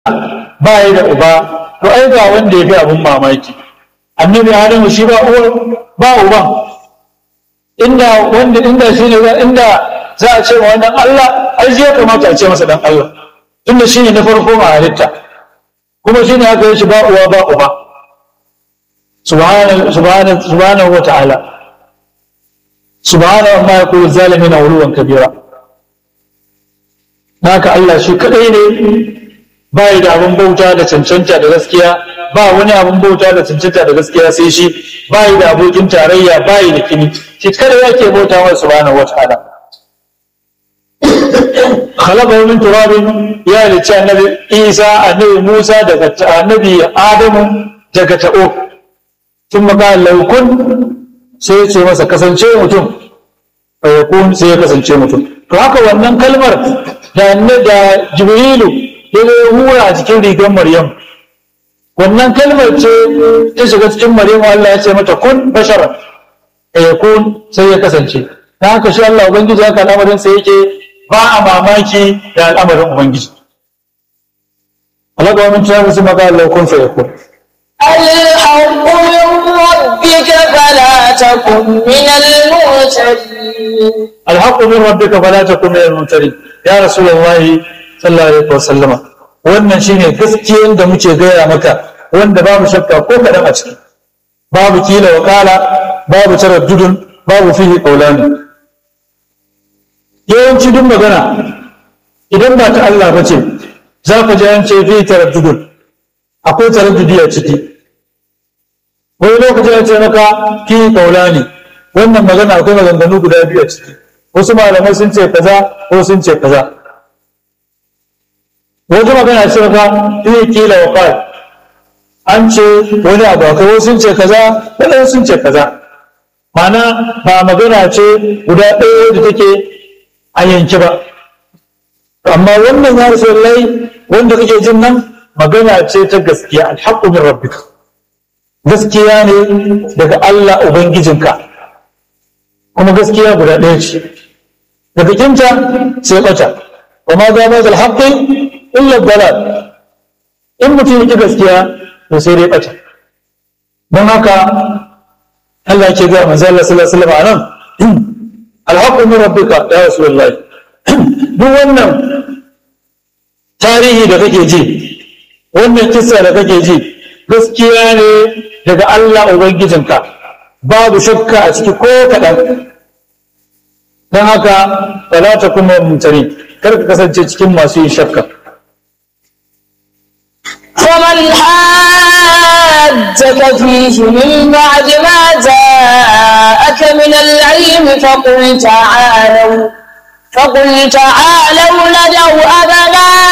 ba ya da uba to ai ga wanda ya fi abin mamaki annabi adamu shi ba uwa ba uban inda wanda inda shi ne inda za a ce wa wannan Allah ai zai kamata a ce masa dan Allah tunda shi ne na farko ma halitta kuma shi ne aka yi shi ba uwa ba uba subhanahu wa ta'ala subhanahu ma yakulu zalimina uluwan kabira naka Allah shi kadai ne ba da abin bauta da cancanta da gaskiya ba wani abin bauta da cancanta da gaskiya sai shi ba da abokin tarayya ba da kini shi kada yake bauta wa subhanahu wa ta'ala khalaqa min turabin ya halicci annabi Isa annabi Musa daga annabi Adamu daga ta'o sun maka laukun sai ya ce masa kasance mutum fayakun sai ya kasance mutum to haka wannan kalmar da da Jibrilu ya zo hura a cikin rigar Maryam wannan kalmar ce ta shiga cikin Maryam Allah ya ce mata kun bashara fayakun sai ya kasance ta haka shi Allah ubangiji haka al'amarin sai yake ba a mamaki da al'amarin ubangiji Allah ga wani tunanin su maka laukun fayakun الحق من ربك فلا تكن من المرسلين الحق من ربك فلا تكن من الممترين يا رسول الله صلى الله عليه وسلم wannan shine gaskiyan da muke gaya maka wanda babu shakka ko kadan a ciki babu kila wa kala babu taraddudun babu fihi qawlani yawanci duk magana idan ba ta Allah bace za ka ji an ce fi taraddudun akwai taraddudi a ciki wani lokaci ya ce maka fi qawlani wannan magana akwai maganganu guda biyu a ciki wasu malamai sun ce kaza ko sun ce kaza wata magana ce ka iya kila wa kai an ce wani abu akwai wasu sun ce kaza wadansu sun ce kaza mana ba magana ce guda ɗaya da take a yanki ba amma wannan ya rasu lai wanda kake jin nan magana ce ta gaskiya alhaqqu min rabbika gaskiya ne daga Allah ubangijinka kuma gaskiya guda ɗaya ce da bikinta sai ɓata wa ma za ma zal haqqi illa dalal in mutum yake gaskiya to sai dai ɓata don haka Allah ke ga manzo Allah sallallahu alaihi wasallam anan alhaqqu min rabbika ya rasulullahi duk wannan tarihi da kake ji wannan kissa da kake ji gaskiya ne daga Allah ubangijinka babu shakka a ciki ko kaɗan don haka wala ta kuma mutane kar ka kasance cikin masu yin shakka فمن حاجك فيه من بعد ما جاءك من العلم فقل تعالوا فقل تعالوا ندعو أبناءنا